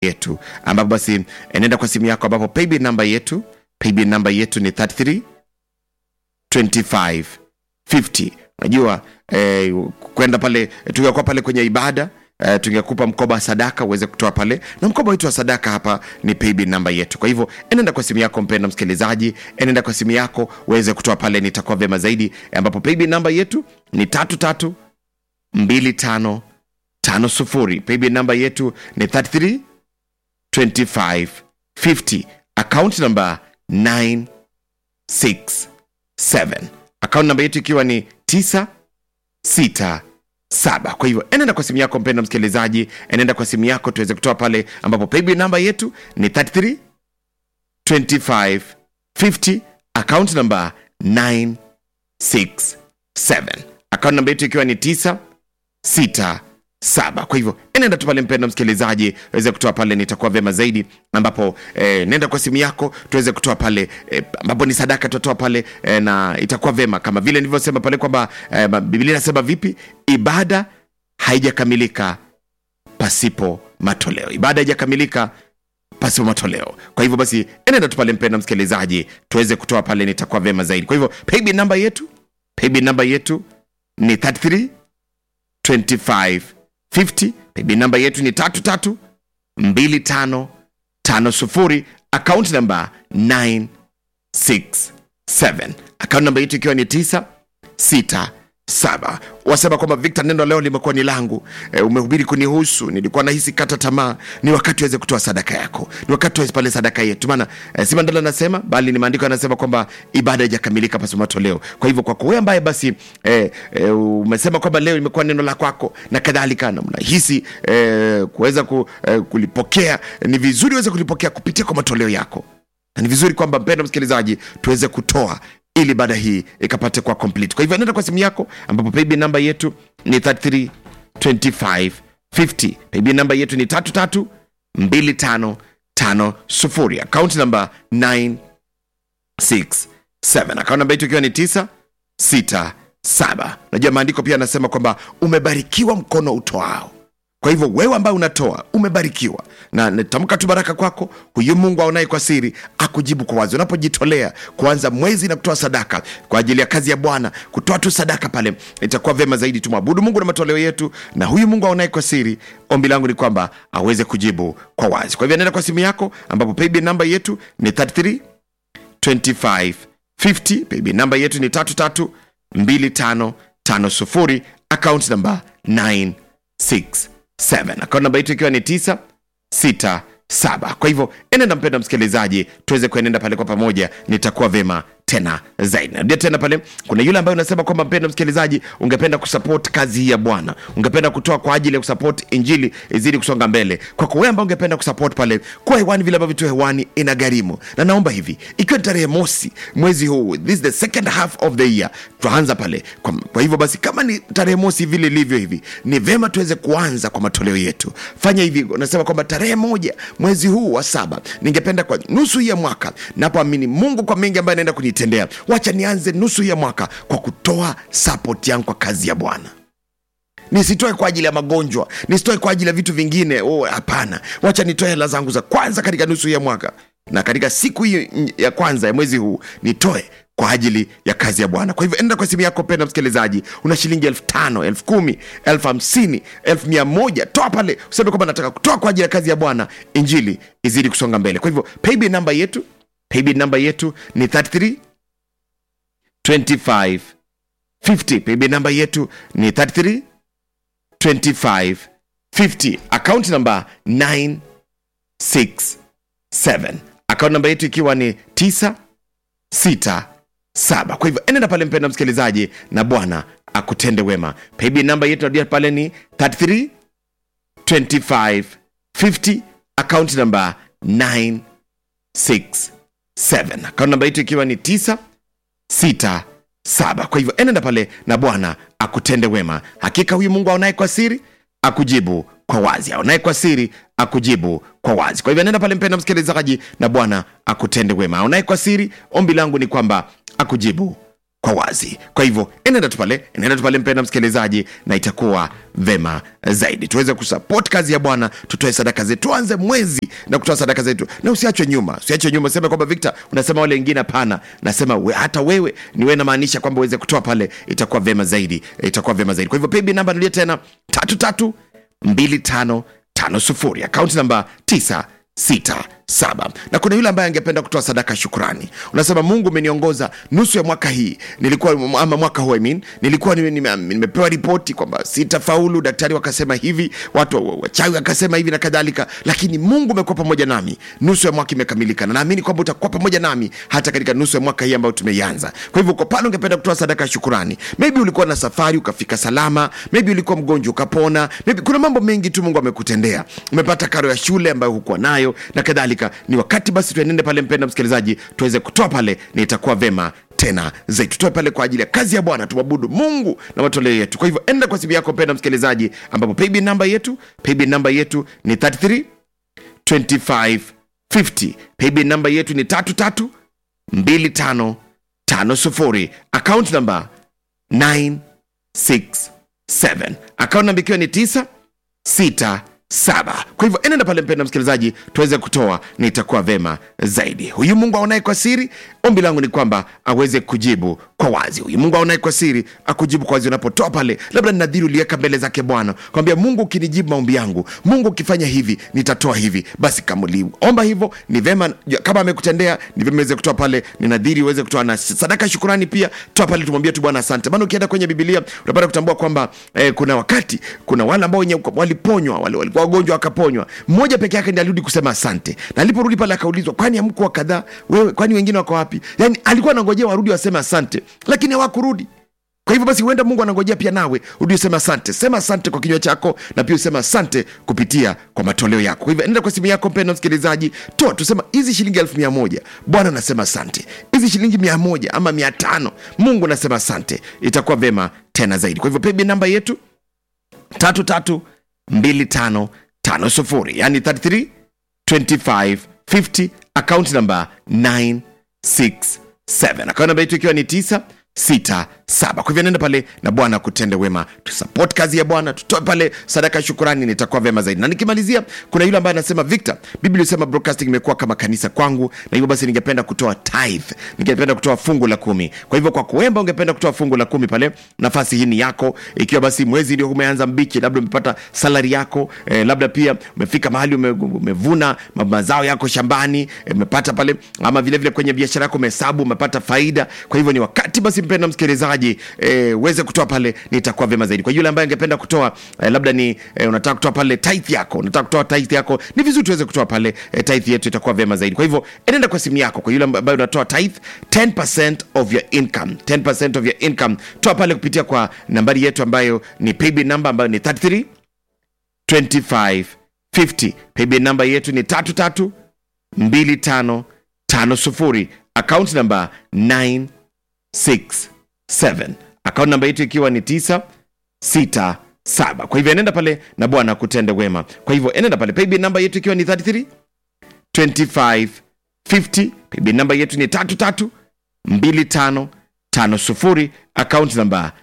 yetu ambapo basi nenda kwa simu yako ambapo paybill namba yetu paybill namba yetu ni 33 25 50 unajua eh, kwenda pale tungekuwa pale kwenye ibada Uh, tungekupa mkoba wa sadaka uweze kutoa pale na mkoba wetu wa sadaka hapa ni paybill namba yetu kwa hivyo enenda kwa simu yako mpenda msikilizaji enenda kwa simu yako uweze kutoa pale nitakuwa vyema zaidi ambapo paybill namba yetu ni tatu tatu mbili tano tano sufuri paybill namba yetu ni 33 25 50 account number 967 account namba yetu ikiwa ni 967 kwa hivyo enenda kwa simu yako mpenda msikilizaji enenda kwa simu yako tuweze kutoa pale ambapo paybill namba yetu ni 33 25 50 account number 967 account namba yetu ikiwa ni 9 sita saba kwa hivyo enenda tu pale mpendo msikilizaji weze kutoa pale nitakuwa vyema zaidi ambapo eh, nenda kwa simu yako tuweze kutoa pale eh, ambapo ni sadaka tutatoa pale eh, na itakuwa vyema kama vile nilivyosema pale kwamba eh, biblia inasema vipi ibada haijakamilika pasipo matoleo ibada haijakamilika pasipo matoleo kwa hivyo basi enenda tu pale mpenda msikilizaji tuweze kutoa pale nitakuwa vyema zaidi kwa hivyo paybill namba yetu paybill namba yetu ni 33 25 50 paybill namba yetu ni tatu tatu mbili tano tano sufuri akaunti namba 967 akaunti namba yetu ikiwa ni 9 sita saba wasema kwamba victor neno leo limekuwa ni langu e, umehubiri kunihusu nilikuwa nahisi kata tamaa ni wakati uweze kutoa sadaka yako ni wakati uweze pale sadaka yetu maana e, si mandala anasema bali ni maandiko yanasema kwamba ibada haijakamilika pasi matoleo kwa hivyo kwako wewe ambaye basi e, e, umesema kwamba leo imekuwa neno la kwako na kadhalika na mnahisi e, kuweza ku, e, kulipokea ni vizuri uweze kulipokea kupitia kwa matoleo yako na ni vizuri kwamba mpendo msikilizaji tuweze kutoa ili baada hii ikapate kuwa complete kwa hivyo nenda kwa simu yako ambapo paybill namba yetu ni 33 25 50 paybill namba yetu ni 33 25 50 akaunti namba 967 akaunti namba yetu ikiwa ni 9 6 7 najua maandiko pia anasema kwamba umebarikiwa mkono utoao kwa hivyo wewe ambaye unatoa umebarikiwa na natamka tu baraka kwako huyu mungu aonaye kwa siri akujibu kwa wazi unapojitolea kuanza mwezi na kutoa sadaka kwa ajili ya kazi ya bwana kutoa tu sadaka pale itakuwa vyema zaidi tumwabudu mungu na matoleo yetu na huyu mungu aonaye kwa siri ombi langu ni kwamba aweze kujibu kwa wazi kwa hivyo nenda kwa simu yako ambapo paybill namba yetu ni 33 25 50 paybill namba yetu ni 33 25 50 account namba 9 6 7 akaunti namba yetu ikiwa ni 9 6 7 kwa hivyo enenda mpenda msikilizaji tuweze kuenenda pale kwa pamoja nitakuwa vema tena zaidi narudia tena pale kuna yule ambaye unasema kwamba mpenda msikilizaji ungependa kusupport kazi hii ya bwana ungependa kutoa kwa ajili ya kusupport injili izidi kusonga mbele kwako wewe ambaye ungependa kusupport pale kuwa hewani vile ambavyo tu hewani ina gharimu na naomba hivi ikiwa ni tarehe mosi mwezi huu this is the second half of the year tutaanza pale kwa, kwa hivyo basi kama ni tarehe mosi vile ilivyo hivi ni vema tuweze kuanza kwa matoleo yetu fanya hivi unasema kwamba tarehe moja mwezi huu wa saba ningependa kwa nusu hii ya mwaka napoamini mungu kwa mengi ambayo anaenda kunitendea wacha nianze nusu hii ya mwaka kwa kutoa support yangu kwa kazi ya bwana nisitoe kwa ajili ya magonjwa nisitoe kwa ajili ya vitu vingine oh, hapana wacha nitoe hela zangu za kwanza katika nusu hii ya mwaka na katika siku hii ya kwanza ya mwezi huu nitoe kwa ajili ya kazi ya bwana kwa hivyo enda kwa simu yako penda msikilizaji una shilingi elfu tano elfu kumi elfu hamsini elfu mia moja toa pale useme kwamba nataka kutoa kwa ajili ya kazi ya bwana injili izidi kusonga mbele kwa hivyo paybill namba yetu paybill namba yetu ni 33 25 50 paybill namba yetu ni 33 25 50 account namba 967 account namba yetu ikiwa ni 9 6 7 kwa hivyo enenda pale mpenda msikilizaji na bwana akutende wema paybill namba yetu nadia pale ni 33 25 50 account namba 967 account namba yetu ikiwa ni 9 6 7 kwa hivyo enenda pale na bwana akutende wema hakika huyu mungu aonaye kwa siri akujibu kwa wazi aonaye kwa siri akujibu kwa wazi kwa hivyo nenda pale mpenda msikilizaji na bwana akutende wema aonaye kwa siri ombi langu ni kwamba akujibu kwa wazi kwa hivyo enenda tu pale enenda tu pale mpenda msikilizaji na itakuwa vema zaidi tuweze kusupport kazi ya bwana tutoe sadaka zetu tuanze mwezi na kutoa sadaka zetu na usiachwe nyuma usiachwe nyuma useme kwamba victor unasema wale wengine hapana nasema we, hata wewe ni wewe namaanisha kwamba uweze kutoa pale itakuwa vema zaidi itakuwa vema zaidi kwa hivyo paybill namba nilie tena tatu tatu mbili tano tano sufuri akaunti namba tisa sita saba na kuna yule ambaye angependa kutoa sadaka ya shukrani unasema mungu umeniongoza nusu ya mwaka hii nilikuwa ama mwaka huu I mean, nilikuwa nime- nime- nimepewa ripoti kwamba sitafaulu daktari wakasema hivi watu wa- wachawi wakasema hivi na kadhalika lakini mungu umekuwa pamoja nami nusu ya mwaka imekamilika na naamini kwamba utakuwa pamoja nami hata katika nusu ya mwaka hii ambayo tumeianza kwa hivyo uko pale ungependa kutoa sadaka ya shukurani maybe ulikuwa na safari ukafika salama maybe ulikuwa mgonjwa ukapona maybe kuna mambo mengi tu mungu amekutendea umepata karo ya shule ambayo hukuwa nayo na kadhalika ni wakati basi tuenende pale mpenda msikilizaji tuweze kutoa pale na itakuwa vema tena zaidi tutoe pale kwa ajili ya kazi ya bwana tumwabudu mungu na matoleo yetu kwa hivyo enda kwa simu yako mpenda msikilizaji ambapo paybill namba yetu paybill namba yetu ni 33 25 50 paybill namba yetu ni tatu tatu mbili tano tano sufuri account namba 967 account namba ikiwa ni 9 sita saba kwa hivyo enenda pale mpenda msikilizaji tuweze kutoa na itakuwa vema zaidi huyu mungu aonaye kwa siri ombi langu ni kwamba aweze kujibu kwa wazi huyu mungu aonaye kwa siri akujibu kwa wazi unapotoa pale labda nadhiri uliweka mbele zake bwana kwambia mungu ukinijibu maombi yangu mungu ukifanya hivi nitatoa hivi basi kama uliomba hivyo ni vema kama amekutendea ni vema uweze kutoa pale ni nadhiri uweze kutoa na sadaka ya shukurani pia toa pale tumwambie tu bwana asante maana ukienda kwenye bibilia utapata kutambua kwamba eh, kuna wakati kuna wale ambao wenye waliponywa wale walikuwa wagonjwa wakaponywa mmoja peke yake ndiye alirudi kusema asante na aliporudi pale akaulizwa kwani amkuwa kadhaa wewe kwani wengine wako wapi yani alikuwa anangojea warudi waseme asante lakini hawakurudi kwa hivyo basi huenda mungu anangojea pia nawe rudi useme asante sema asante kwa kinywa chako na pia usema asante kupitia kwa matoleo yako kwa hivyo enda kwa simu yako mpendo msikilizaji toa tusema hizi shilingi elfu mia moja bwana anasema asante hizi shilingi mia moja ama mia tano mungu anasema asante itakuwa vema tena zaidi kwa hivyo pebi namba yetu tatu tatu mbili tano tano sufuri yani 33 25 50 account number 967 account namba yetu ikiwa ni 9 sita saba kwa hivyo nenda pale na bwana kutende wema tusupport kazi ya bwana tutoe pale sadaka ya shukurani nitakuwa vyema zaidi na nikimalizia kuna yule ambaye anasema victor biblia isema broadcasting imekuwa kama kanisa kwangu na hivyo basi ningependa kutoa tithe ningependa kutoa fungu la kumi kwa hivyo kwa kuemba ungependa kutoa fungu la kumi pale nafasi hii ni yako ikiwa basi mwezi ndio umeanza mbichi labda umepata salari yako eh, labda pia umefika mahali ume, umevuna mazao yako shambani eh, umepata pale ama vilevile vile kwenye biashara yako umehesabu umepata faida kwa hivyo ni wakati basi mpenda msikilizaji eh, uweze kutoa pale nitakuwa vyema zaidi kwa yule ambaye angependa kutoa eh, labda ni eh, unataka kutoa pale tithe yako unataka kutoa tithe yako ni vizuri tuweze kutoa pale eh, tithe yetu itakuwa vyema zaidi kwa hivyo enenda kwa simu yako kwa yule ambaye unatoa tithe 10% of your income 10% of your income toa pale kupitia kwa nambari yetu ambayo ni paybill number ambayo ni 33 25 50 paybill number yetu ni tatu tatu mbili tano tano sufuri account number 9 67 akaunti namba yetu ikiwa ni 967 kwa hivyo enenda pale na bwana kutende wema kwa hivyo enenda pale paybill namba yetu ikiwa ni 33 25 50 paybill namba yetu ni 33 25 50 akaunti namba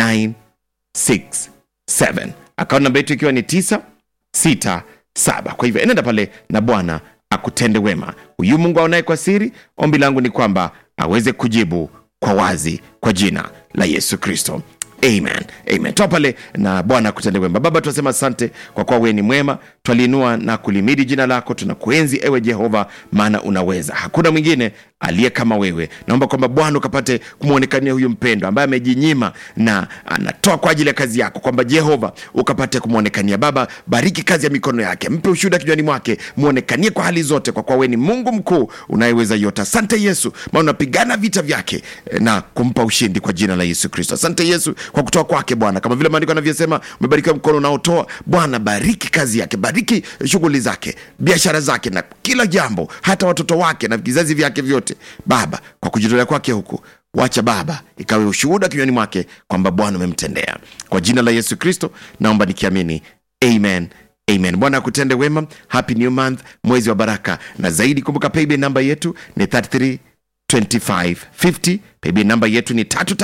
967 akaunti namba yetu ikiwa ni 967 kwa hivyo enenda pale na bwana akutende wema huyu mungu aonaye kwa siri ombi langu ni kwamba aweze kujibu kwa wazi kwa jina la yesu kristo amen amen toa pale na bwana akutende wema baba tunasema asante kwa kuwa wewe ni mwema twaliinua na kulimidi jina lako tunakuenzi ewe jehova maana unaweza hakuna mwingine aliye kama wewe naomba kwamba bwana ukapate kumwonekania huyu mpendo ambaye amejinyima na anatoa kwa ajili ya kazi yako kwamba jehova ukapate kumwonekania baba bariki kazi ya mikono yake mpe ushuhuda kinywani mwake mwonekanie kwa hali zote kwa kuwa wewe ni mungu mkuu unayeweza yote asante yesu maana unapigana vita vyake eh, na kumpa ushindi kwa jina la yesu kristo asante yesu kwa kutoa kwake bwana kama vile maandiko anavyosema umebarikiwa mkono unaotoa bwana bariki kazi yake bariki shughuli zake biashara zake na kila jambo hata watoto wake na vizazi vyake vyote baba kwa kujitolea kwake huku wacha baba ikawe ushuhuda kinywani mwake kwamba bwana umemtendea kwa jina la yesu kristo naomba nikiamini amen amen bwana akutende wema happy new month mwezi wa baraka na zaidi kumbuka paybill namba yetu ni 33 2550 paybill namba yetu ni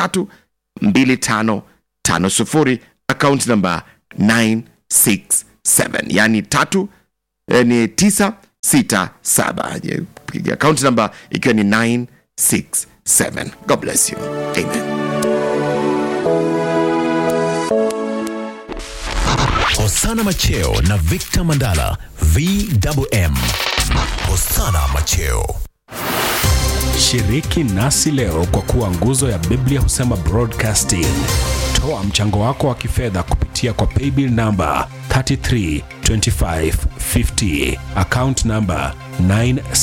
332550 account namba 967 yani tatu eh, ni 967 account namba ikiwa ni 967 god bless you amen Hosana Macheo na Victor Mandala VMM. Hosana Macheo. Shiriki nasi leo kwa kuwa nguzo ya Biblia husema broadcasting. Toa mchango wako wa kifedha kupitia kwa paybill namba 332550 account namba 9